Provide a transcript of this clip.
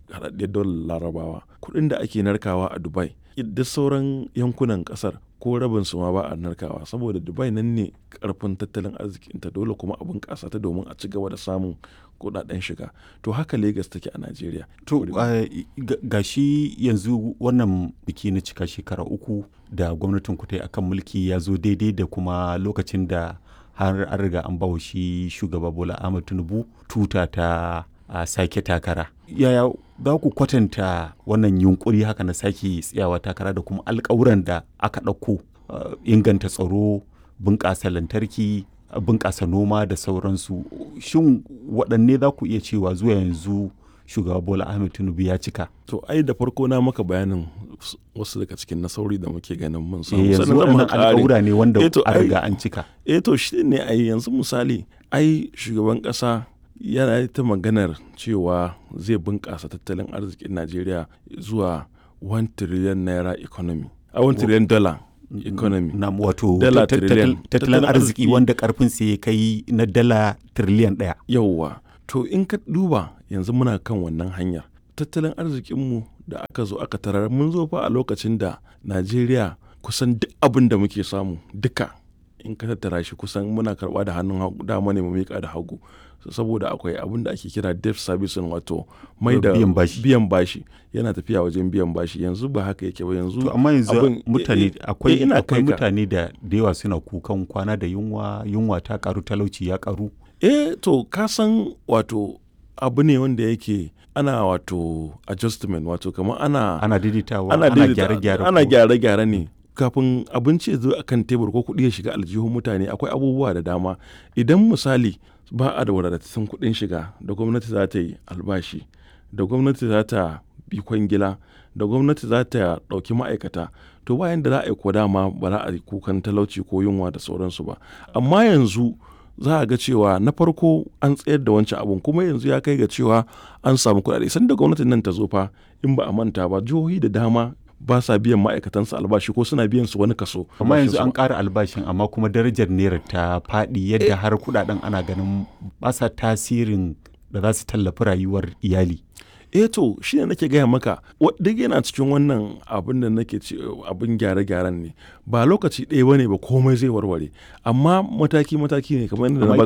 haɗaɗɗiyar daular larabawa kuɗin da ake narkawa a dubai da sauran yankunan ƙasar ko rabin su ma ba a narkawa saboda dubai nan ne karfin tattalin arzikinta dole kuma a bunƙasa ta domin a ci gaba da samun kuɗaɗen shiga to haka lagos take a najeriya to ga shi yanzu wannan biki na cika shekara uku da gwamnatin ku ta yi akan mulki ya zo daidai da kuma lokacin da har an riga an bawa shi shugaba bola ahmad tinubu tuta ta a sake takara yaya za ku kwatanta wannan yunkuri haka na sake tsayawa takara da kuma alkawuran da aka ɗauko inganta tsaro bunƙasa lantarki bunƙasa noma da sauransu shin waɗanne za ku iya cewa zuwa yanzu shugaba bola ahmed tinubu ya cika to ai da farko na maka bayanin wasu daga cikin nasarori da muke ganin mun samu yanzu waɗannan alƙawura ne wanda a riga an cika eh to shi ne ai yanzu misali ai shugaban ƙasa yana ta maganar cewa zai bunƙasa tattalin arzikin najeriya zuwa 1 trillion naira economy a 1 trillion dollar economy na wato tattalin arziki wanda karfin sai kai na dala trillion ɗaya yauwa to in ka duba yanzu muna kan wannan hanyar tattalin arzikinmu da aka zo aka tarar mun zo fa a lokacin da najeriya kusan duk abin da muke samu duka in ka tattara shi kusan muna karba da hannun dama ne mu miƙa da hagu saboda akwai abin da ake kira debt servicing wato mai da biyan bashi yana tafiya wajen biyan bashi yanzu ba haka yake ba yanzu to amma yanzu mutane akwai akwai mutane da da yawa suna kukan kwana da yunwa yunwa ta karu talauci ya karu eh to ka san wato abu ne wanda yake ana wato adjustment wato kamar ana ana daidaitawa ana gyare-gyare ana gyare-gyare ne kafin abinci ya zo a kan tebur ko kuɗi ya shiga aljihun mutane akwai abubuwa da dama idan misali ba a da wadatattun kuɗin shiga da gwamnati za ta yi albashi da gwamnati za ta bi kwangila da gwamnati za ta ɗauki ma'aikata to bayan da za a yi ko dama ba za a yi kukan talauci ko yunwa da sauransu ba amma yanzu za a ga cewa na farko an tsayar da wancan abun kuma yanzu ya kai ga cewa an samu kuɗaɗe sanda gwamnatin nan ta zo fa in ba a manta ba jihohi da dama ba sa biyan ma'aikatansu albashi ko suna biyan su wani kaso. amma yanzu an ƙara albashin amma kuma darajar naira ta faɗi yadda har kuɗaɗen ana ganin ba sa tasirin da za su tallafi rayuwar iyali. eh to shi ne nake gaya maka duk yana cikin wannan abin da nake ce abin gyare-gyaren ne ba lokaci ɗaya bane ba komai zai warware amma mataki-mataki ne kamar yadda na